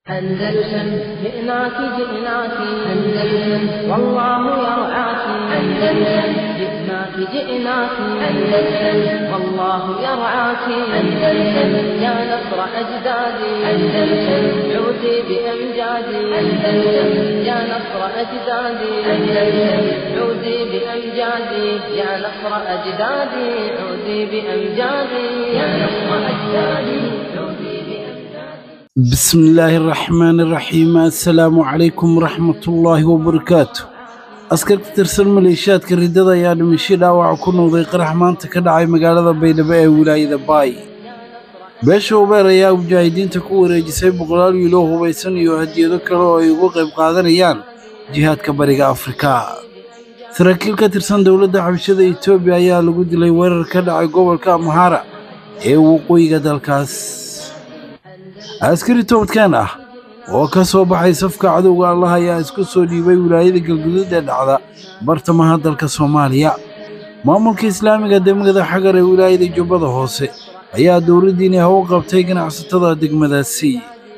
أندلسن جئناك جئناك أندلسن والله يرعاك أندلسن جئناك جئناك أندلسن والله يرعاك أندلسن يا نصر أجدادي أندلسن عودي بأمجادي أندلسن يا نصر أجدادي أندلسن عودي بأمجادي يا نصر أجدادي عودي بأمجادي يا نصر أجدادي عودي بأمجادي بسم الله الرحمن الرحيم السلام عليكم ورحمة الله وبركاته askar ka tirsan maleeshiyaadka riddada ayaa dhimasho dhaawaca ku noqday qarax maanta ka dhacay magaalada baydhabo ee wilaayada baay beesha ubeer ayaa mujaahidiinta ku wareejisay boqolaal wiilo hubaysan iyo hadiyado kale oo ay uga qayb qaadanayaan jihaadka bariga afrika saraakiil ka tirsan dowladda xabashada etoobiya ayaa lagu dilay weerar ka dhacay gobolka amhara ee waqooyiga dalkaas askari toobadkeen ah oo ka soo baxay safka cadowga allah ayaa isku soo dhiibay wilaayada galguduud ee dhacda bartamaha dalka soomaaliya maamulka islaamiga degmada xagar ee wilaayada jubbada hoose ayaa dowladdiini haw qabtay ganacsatada degmadaasi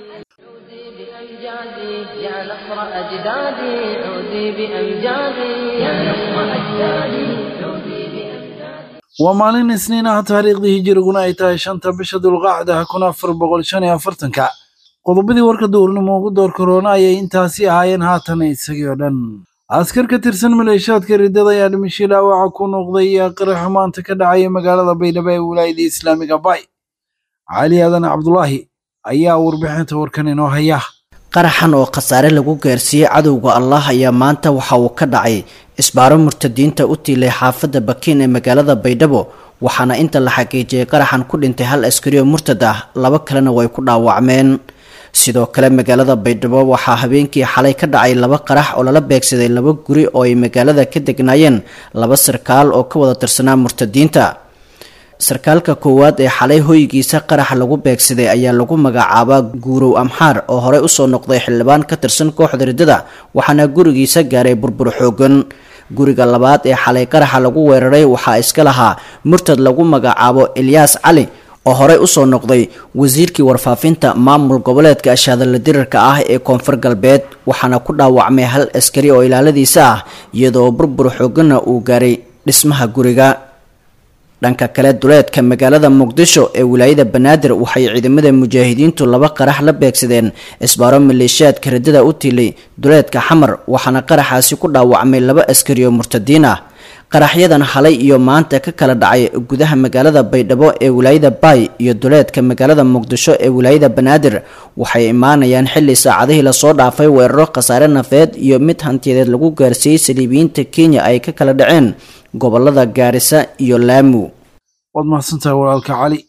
بأمجادي يا نصر أجدادي عودي بأمجادي يا نصر أجدادي عودي بأمجادي waa maalin isniin ah taariikhdii hijiriguna ay tahay shanta bisha dulqaacda kun afar boqol shan iyo afartanka qodobadii warka duurnimo ugu door korona ayay intaasi ahaayeen haatan isagii oo dhan askar ka tirsan maleeshiyaadka riddada ayaa dhimasho dhaawaca ku noqday qaraxa maanta ka dhacaya magaalada baydhabo ee wilaayada islaamiga bay cali aadan cabdulaahi ayaa warbixinta warkan inoo haya qaraxan oo khasaare lagu gaarsiiyey cadowga allah ayaa maanta waxa uu ka dhacay isbaaro murtadiinta u tiilay xaafadda bakiin ee magaalada baydhabo waxaana inta la xaqiijiyey qaraxan ku dhintay hal askari oo murtad ah laba kalena way ku dhaawacmeen sidoo kale magaalada baydhabo waxaa habeenkii xalay ka dhacay laba qarax oo lala beegsaday laba guri oo ay magaalada ka degnaayeen laba sarkaal oo ka wada tirsanaa murtadiinta sarkaalka koowaad ee xalay hoygiisa qaraxa lagu beegsaday ayaa lagu magacaabaa guurow amxaar oo horey usoo noqday xildhibaan ka tirsan kooxda riddada waxaana gurigiisa gaaray burbur xoogan guriga labaad ee xalay qaraxa lagu weeraray waxaa iska lahaa murtad lagu magacaabo ilyaas cali oo horey usoo noqday wasiirkii warfaafinta maamul goboleedka ashaadala dirarka ah ee koonfur galbeed waxaana ku dhaawacmay hal askari oo ilaaladiisa ah iyadoo burbur xooganna uu gaaray dhismaha guriga dhanka kale duleedka magaalada muqdisho ee wilaayada banaadir waxay ciidamada mujaahidiintu laba qarax la beegsadeen isbaaro maleeshiyaadka riddada u tiilay duleedka xamar waxaana qaraxaasi ku dhaawacmay laba askari oo murtadiin ah qaraxyadan halay iyo maanta ka kala dhacay gudaha magaalada baydhabo ee wilaayada baay iyo duleedka magaalada muqdisho ee wilaayada banaadir waxay imaanayaan xilli saacadihii lasoo dhaafay weeraro khasaare nafeed iyo mid hantiyadeed lagu gaarsiiyey saliibiyiinta kenya ay ka kala dhaceen gobolada gaarisa iyo laamu waad mahadsantahay walaalka cali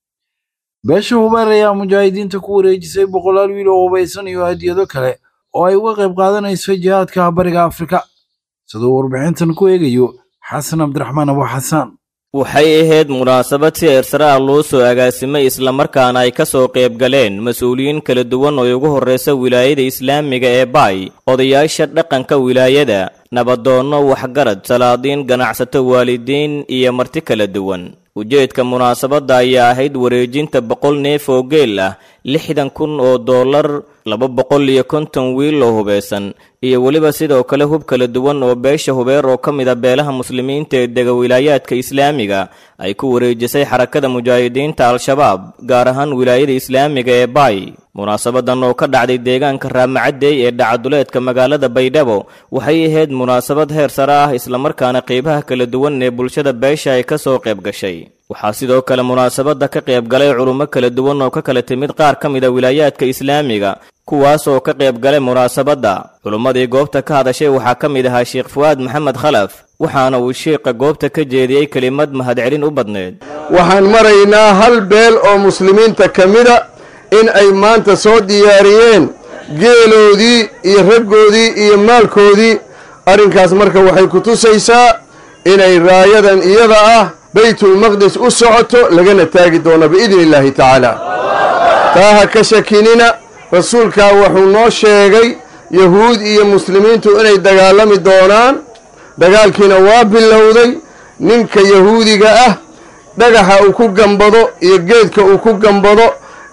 beesha hubeer ayaa mujaahidiinta ku wareejisay boqolaal wiil oo hubaysan iyo hadiyado kale oo ay uga qayb qaadanayso jihaadka bariga afrika siduu warbixintan ku eegayo xasan cabdiraxmaan abu xasaan waxay ahayd munaasabad si eersare ah loo soo agaasimay islamarkaana ay ka soo qayb galeen mas-uuliyiin kala duwan oo ugu horraysa wilaayada islaamiga ee baay odayaasha dhaqanka wilaayada nabadoonno waxgarad salaadiin ganacsato waalidiin iyo marti kala duwan ujeedka munaasabadda ayaa ahayd wareejinta boqol neef oo geel ah lixdan kun oo dollar laba boqol iyo konton wiil oo hubaysan iyo weliba sidoo kale hub kala duwan oo beesha hubeer oo ka mid a beelaha muslimiinta ee dega wilaayaadka islaamiga ay ku wareejisay xarakada mujaahidiinta al-shabaab gaar ahaan wilaayada islaamiga ee baay munaasabadan oo ka dhacday deegaanka raamacadey ee dhacaduleedka magaalada baydhabo waxay ahayd munaasabad heer sare ah islamarkaana qeybaha kala duwan ee bulshada beesha ay ka soo qayb gashay waxaa sidoo kale munaasabadda ka qayb galay culummo kala duwan oo ka kala timid qaar ka mid a wilaayaadka islaamiga kuwaas oo ka qayb galay munaasabadda culummadii goobta ka hadashay waxaa ka mid ahaa sheekh fuwaad maxamed khalaf waxaana uu sheikha goobta ka jeediyey kelimad mahadcelin u badneed waxaan maraynaa hal beel oo muslimiinta ka mida in ay maanta soo diyaariyeen geeloodii iyo raggoodii iyo maalkoodii arrinkaas marka waxay ku tusaysaa inay raayadan iyada ah baytulmaqdis u socoto lagana taagi doono biidni illaahi tacaala taa ha ka shakinina rasuulkaa wuxuu noo sheegay yahuud iyo muslimiintu inay dagaalami doonaan dagaalkiina waa bilowday ninka yahuudiga ah dhagaxa uu ku gambado iyo geedka uu ku gambado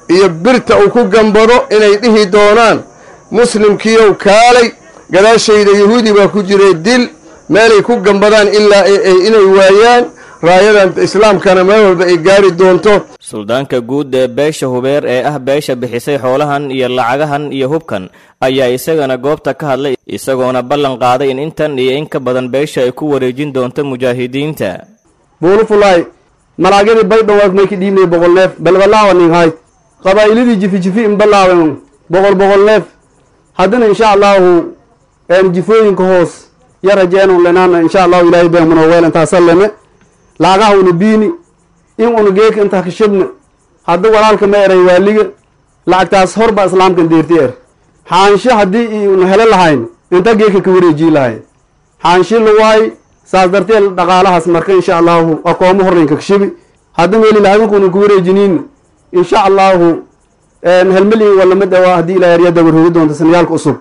iyo birta uu ku gambado inay dhihi doonaan muslimkiiow kaalay gadaashayda yahuudi baa ku jiray dil meelay ku gambadaan ilaa inay waayaan raayadan islaamkana meel walba ay gaari doonto suldaanka guud ee beesha hubeer ee ah beesha bixisay xoolahan iyo lacagahan iyo hubkan ayaa isagana goobta ka hadlay isagoona ballan qaaday in intan iyo in ka badan beesha ay ku wareejin doonto mujaahidiinta buulufulaay malaagyadii baydhawaag may ka dhiibnay boqol neef balbalaawa nin hayd qabaa'iladii jifi-jifi in balaawen boqol boqol neef haddana insha allahu jifooyinka hoos ya rajeenun lenaana insha allahu ilaahay beemuno weel intaasa leme laagaha una biini in una geeka intaa ka shibna hadda walaalka ma eray waaliga lacagtaas horbaa islaamkan deerti er xaansho haddii una helo lahayn inta geeka ka wareejii lahayn xaanshi lawaay saas dartee dhaqaalahaas marka insha allahu akoomo horreynka ka shibi hadda meeli lahadankuuna ka wareejiniin insha allahu helmeliin walama dhawaa haddii ilaa yarya dabarhoogi doonta sanayaalka cusub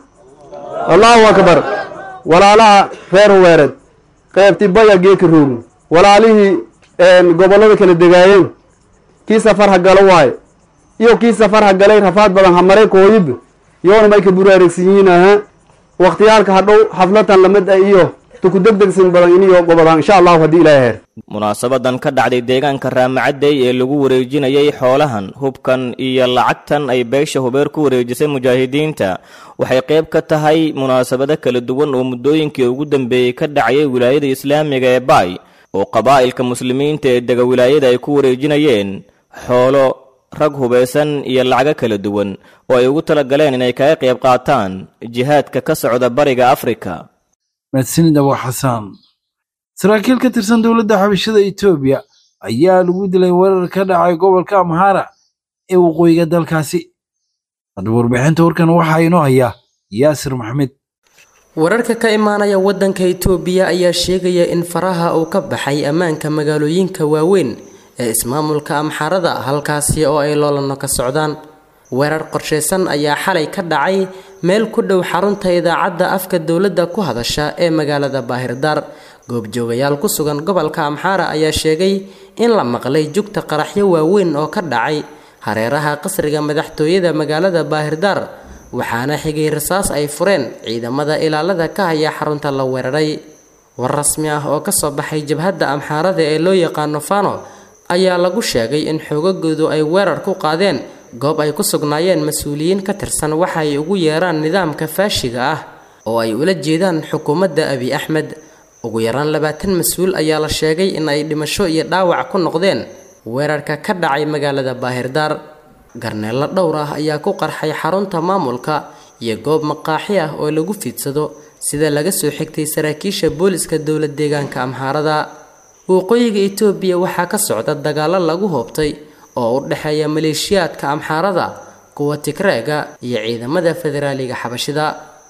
allahu akbar walaalaha reer huweereed qeybti baya geeka roogin walaalihii gobollada kala degaayeen kii safar ha galo waaye iyo kii safar ha galay rafaad badan ha maray kooyib yoona may ka buraaregsan yihiin aha wakhtiyaalka hadhow xaflatan lamid ah iyo tukudegdegsin badan iniyo gobodaan insha allahu haddii ilaahay heer munaasabadan ka dhacday deegaanka raamacadey ee lagu wareejinayay xoolahan hubkan iyo lacagtan ay beesha hubeer ku wareejisay mujaahidiinta waxay qayb ka tahay munaasabado kala duwan oo muddooyinkii ugu dambeeyey ka dhacayay wilaayada islaamiga ee baay oo qabaa'ilka muslimiinta ee dega wilaayada ay ku wareejinayeen xoolo rag hubaysan iyo lacago kala duwan oo ay ugu talagaleen inay kaga qayb qaataan jihaadka ka socda bariga afrika mahadsanid abu xasaan saraakiil ka tirsan dowladda xabashada etoobiya ayaa lagu dilay weerar ka dhacay gobolka amhara ee waqooyiga dalkaasi haddaba warbixinta warkan waxaa inoo hayaa yaasir maxmed wararka ka imaanaya waddanka itoobiya ayaa sheegaya in faraha uu ka baxay ammaanka magaalooyinka waaweyn ee ismaamulka amxarada halkaasi oo ay loolano ka socdaan weerar qorshaysan ayaa xalay ka dhacay meel ku dhow xarunta idaacadda afka dowladda ku hadasha ee magaalada baahirdaar goobjoogayaal ku sugan gobolka amxaara ayaa sheegay in la maqlay jugta qaraxyo waaweyn oo ka dhacay hareeraha qasriga madaxtooyada magaalada baahirdaar waxaana xigay rasaas ay fureen ciidamada ilaalada ka haya xarunta la weeraray war rasmi ah oo kasoo baxay jabhadda amxaarada ee loo yaqaano fano ayaa lagu sheegay in xoogagoodu ay weerar ku qaadeen goob ay ku sugnaayeen mas-uuliyiin ka tirsan waxa ay ugu yeeraan nidaamka faashiga ah oo ay ula jeedaan xukuumadda abi axmed ugu yaraan labaatan mas-uul ayaa la sheegay in ay dhimasho iyo dhaawac ku noqdeen weerarka ka dhacay magaalada baahirdaar garneello dhowr ah ayaa ku qarxay xarunta maamulka iyo goob maqaaxi ah oo lagu fiidsado sida laga soo xigtay saraakiisha booliska dowlad deegaanka amxaarada waqooyiga itoobiya waxaa ka socda dagaallo lagu hoobtay oo u dhexeeya maleeshiyaadka amxaarada kuwa tigreega iyo ciidamada federaaliga xabashida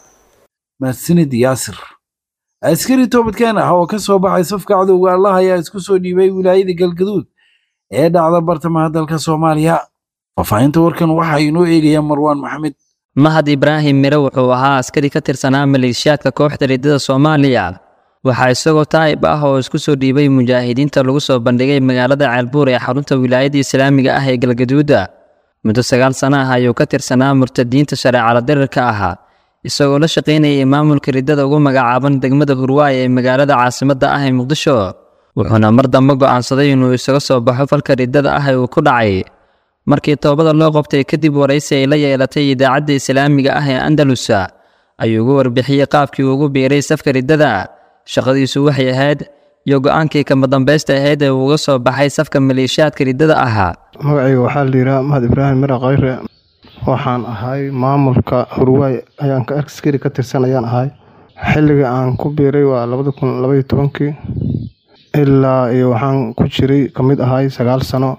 mahadsanid yaasir askari toobadkeen ah oo ka soo baxay safka cadowga allah ayaa isku soo dhiibay wilaayada galgaduud ee dhacda bartamaha dalka soomaaliya faahfaahinta warkan waxaa inoo eegaya marwaan maxamed mahad ibraahim mire wuxuu ahaa askari ka tirsanaa maleeshiyaadka kooxda riddada soomaaliya waxaa isagoo taa'ib ah oo isku soo dhiibay mujaahidiinta lagu soo bandhigay magaalada ceelbuur ee xarunta wilaayada islaamiga ah ee galgaduuda muddo sagaal sana ah ayuu ka tirsanaa murtadiinta shareecala dirirka ahaa isagoo la shaqaynayay maamulka riddada ugu magacaaban degmada hurwaay ee magaalada caasimadda ah ee muqdisho wuxuuna mar dambe go'aansaday inuu isaga soo baxo falka riddada ah ee uu ku dhacay markii toobada loo qabtay kadib waraysi ay la yeelatay idaacadda islaamiga ah ee andalusa ayuu ugu warbixiyey qaabkii uu ugu biiray safka riddada shaqadiisu waxay ahayd iyo go-aankii kama dambaysta ahayd ee uu uga soo baxay safka maleeshiyaadka riddada ahaa magacayga waxaa la yidhaha mahad ibraahim mira khayre waxaan ahay maamulka hurwaay ayaan ka askari ka tirsan ayaan ahay xilliga aan ku biiray waa labada kun labaiyo tobankii ilaa iyo waxaan ku jiray ka mid ahay sagaal sano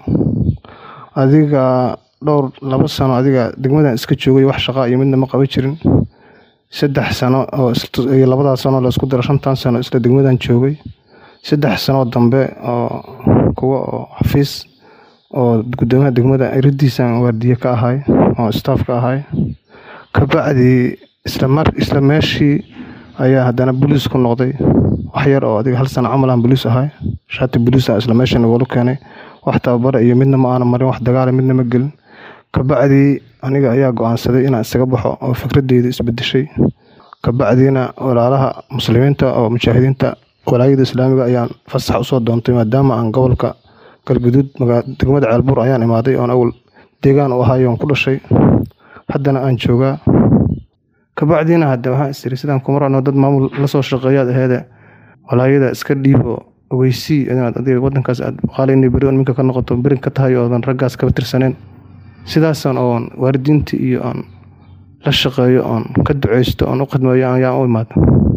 adiga dhowr labo sano adiga degmadan iska joogay wax shaqaa iyo midna ma qaban jirin saddex sano oo iyo labadaas sano laisku daro shantan sano isla degmadan joogay saddex sanoo dambe oo kuwa oo xafiis oo gudoomiyaha degmada iridiisan waardiye ka ahay oo staff ka ahay kabacdii islamar isla meeshii ayaa haddana boliis ku noqday wax yar oo adiga hal sano camal aan boliis ahay shaati boliisa isla meeshan wala keenay wax tababara iyo midna ma aana marin wax dagaala midna ma gelin kabacdii aniga ayaa go-aansaday inaan isaga baxo oo fikradeyda isbedeshay kabacdiina walaalaha muslimiinta oo mujaahidiinta walaayada islaamiga ayaan fasax usoo doontay maadaama aan gobolka galguduud degmada ceelbuur ayaan imaaday oon awal deegaan u ahaay oon ku dhashay haddana aan joogaa kabacdiina hadde waxaan isiri sidaan kuma racno dad maamul lasoo shaqeeyaad aheede walaayada iska dhiibo ogeysii inaad adiga wadankaas aad qaalayna beri on minka ka noqoto berin ka tahay oodan raggaas kaba tirsaneen sidaasan oon waalidiinta iyo oon la shaqeeyo oon ka duceysto oon u khidmeeyo ayaan u imaada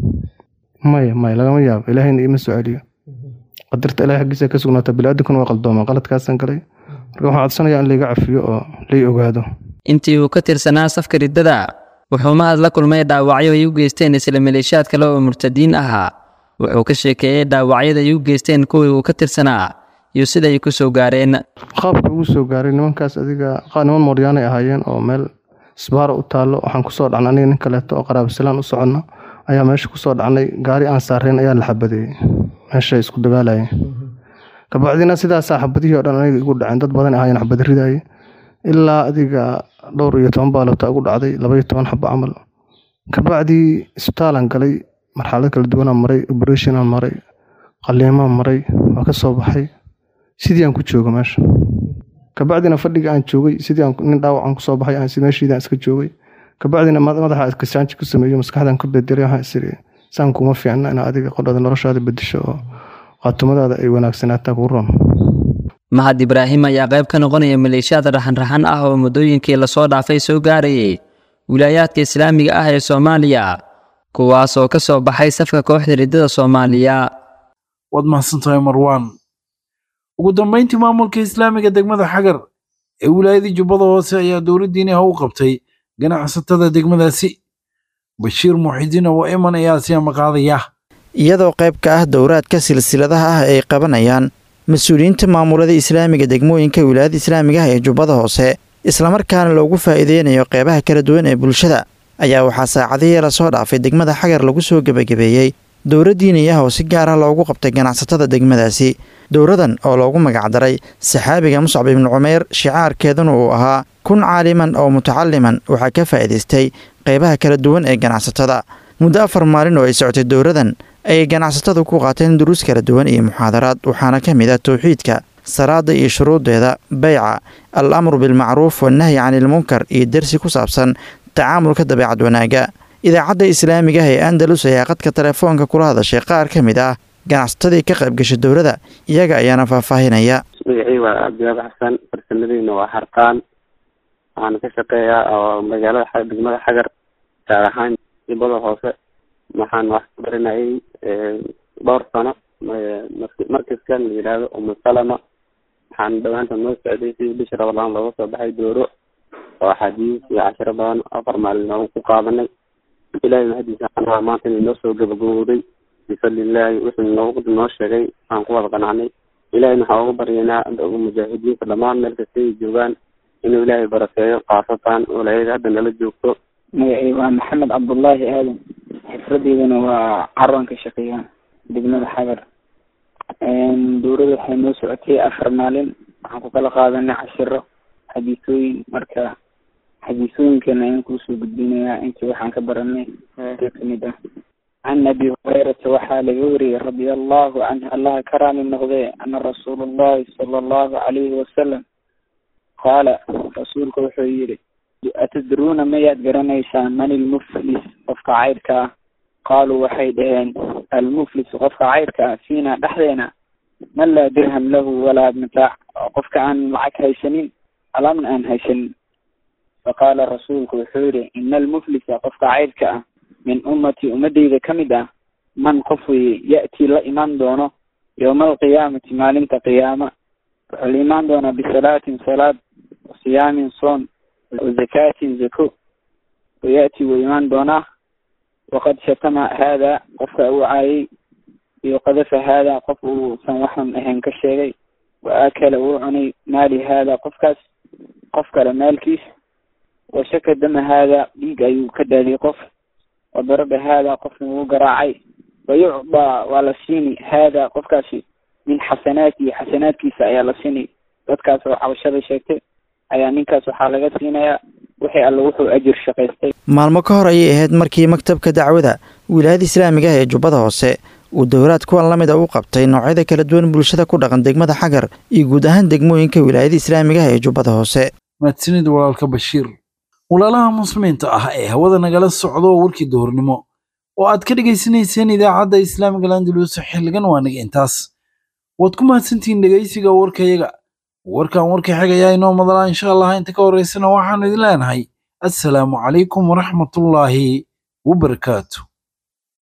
maya maya lagama yaabo ilaahayna iima soo celiyo qadarta ilahay xaggiisa ka sugnaata bili-aadankuna waa qaldoomaa qaladkaasaan galay marka waxaan codsanayaa in layga cafiyo oo lay ogaado intii uu ka tirsanaa safka riddada wuxuu mahad la kulmay dhaawacyo ay u geysteen isla maleeshiyaad kale oo murtadiin ahaa wuxuu ka sheekeeyey dhaawacyada ay u geysteen kuwii uu ka tirsanaa iyo sida ay ku soo gaareen qaabka ugu soo gaaray nimankaas adiga niman mooryaanay ahaayeen oo meel isbaara u taallo waxaan kusoo dhacnay aniga nin kaleeto oo qaraabasalaan u soconno ayaa meesha kusoo dhacnay gaari aan saareen ayaa la xabadeeyey meeshay isku dagaalayeen kabacdina sidaasaa xabadihii oo dhan aniga igu dhaceen dad badan ahaayeen xabad ridaye ilaa adiga dhowr iyo toban baalota ugu dhacday laba iyo toban xabo camal kabacdii isbitaalaan galay marxalad kala duwanaan maray oberetionaan maray qaliimaan maray waa ka soo baxay sidii aan ku jooga meesha kabacdina fadhiga aan joogay sidii nin dhaawacan kusoo baxay aan meeshiidaan iska joogay kabacdina madaxa iskasaanji ku sameeyo maskaxdan ka bedelay waxaan isiri saan kuma fiicna ina adiga qodhada noloshaada bedesho oo qaatumadaada ay wanaagsanaataa kuu roon mahad ibraahim ayaa qayb ka noqonaya maleeshiyaad raxan-raxan ah oo muddooyinkii lasoo dhaafay soo gaarayay wilaayaadka islaamiga ah ee soomaaliya kuwaas oo ka soo baxay safka kooxda riddada soomaaliya waad mahadsantahay marwaan ugu dambayntii maamulka islaamiga degmada xagar ee wilaayadii jubbada hoose ayaa dowladdiiniha u qabtay ganacsatada degmadaasi bashiir muuxidiin oo iman ayaa siyaama qaadaya iyadoo qayb ka ah dowraadka silsiladaha ah ay qabanayaan mas-uuliyiinta maamulada islaamiga degmooyinka wilaayada islaamiga ah ee jubbada hoose islamarkaana loogu faa'iideynayo qeybaha kala duwan ee bulshada ayaa waxaa saacadihii lasoo dhaafay degmada xagar lagu soo gebagabeeyey dowra diiniyaha oo si gaar ah loogu qabtay ganacsatada degmadaasi dowradan oo loogu magacdaray saxaabiga muscab ibnu cumeyr shicaarkeeduna uu ahaa kun caaliman oo mutacaliman waxaa ka faa'iidaystay qeybaha kala duwan ee ganacsatada muddo afar maalin oo ay socotay dowradan ayay ganacsatadu ku qaateen duruus kala duwan iyo muxaadaraad waxaana ka mid ah towxiidka salaada iyo shuruudeeda beyca al amru bilmacruuf wannahyi cani ilmunkar iyo dersi ku saabsan tacaamulka dabeecad wanaagga idaacadda islaamiga ah ee andalus ayaa qadka telefoonka kula hadashay qaar ka mid ah ganacsatadii ka qayb gashay dowladda iyaga ayaana faahfaahinaya magacii waa cabdiwaab xasan farsamadiina waa harqaan waxaana ka shaqeeyaa oo magaalada degmada xagar gaar ahaan jubbada hoose waxaan wax ku baranayay dhowr sano markaskan la yidhaahdo umusalama waxaan dhawaanta noo socday sidii bisha ramadaan looga soo baxay dooro oo axaadiis iyo cashiro badan afar maalin noogu ku qaadanay ilaahay mahadiisa anaa maanta inay noo soo gabagabowday bifadlilaahi wuxuu noogu noo sheegay aan ku wada qanacnay ilahayna waxaan uga baryaynaa mujaahidiinta dhammaan meel kasta ay joogaan inuu ilaahay barakeeyo khaasatan walaayada hadda nala joogto magacii waa maxamed cabdullaahi aadan xifradeydana waa carwanka shaqeeya degmada xagar dowladda waxay noo socotay afar maalin waxaan ku kala qaadanay cashiro xadiisooyin marka xadiisooyinkana ayaan kuusoo gudbinayaa intii waxaan ka baranay ka kamid ah can abi hurayrata waxaa laga wariyey radia allahu canhu allaha ka raali noqdee ana rasuula allahi sala allahu calayhi wasalam qaala rasuulka wuxuu yidhi atadruuna mayaad garanaysaan man ilmuflis qofka caydhka ah qaaluu waxay dhaheen almuflis qofka caydhka ah fiina dhexdeena man laa dirham lahu walaa mataac qofka aan lacag haysanin alaabna aan haysanin faqaala rasuulku wuxuu yihi ina almuflisa qofka caydhka ah min ummatii ummadeyda ka mid ah man qof weye ya'tii la imaan doono yowma alqiyaamati maalinta qiyaama wuxuu la imaan doonaa bisalaatin salaad siyaamin soon zakaatin zako waya'ti wuu imaan doonaa waqad shatama haada qofka uu caayay iyo qadafa haada qof uusan waxan ahayn ka sheegay wa akala uu cunay maali haada qofkaas qof kale maalkiis wa shaka dama haada dhiig ayuu ka daadiyay qof wa daraba haada qofna wuu garaacay wa yucdaa waa la siini haada qofkaasi min xasanaatihi xasanaadkiisa ayaa la siini dadkaas oo cabashada sheegtay ayaa ninkaas waxaa laga siinayaa wixii alle wuxuu ajir shaqaystay maalmo ka hor ayay ahayd markii maktabka dacwada wilaayada islaamiga ah ee jubbada hoose uu dowlaad kuwan la mid a u qabtay noocyada kala duwan bulshada ku dhaqan degmada xagar iyo guud ahaan degmooyinka wilaayada islaamiga ah ee jubbada hoose mahadsanid walaalka bashiir walaalaha muslimiinta ah ee hawada nagala socdo warkii duhurnimo oo aad ka dhegaysanayseen idaacadda islaamiga landulus xilligan waa naga intaas waad ku mahadsantihiin dhegaysiga warkayaga warkan warka xigayaa inoo madalaa insha allah inta ka horeysana waxaanu idin leenahay assalaamu calaykum waraxmatullaahi wabarakaatu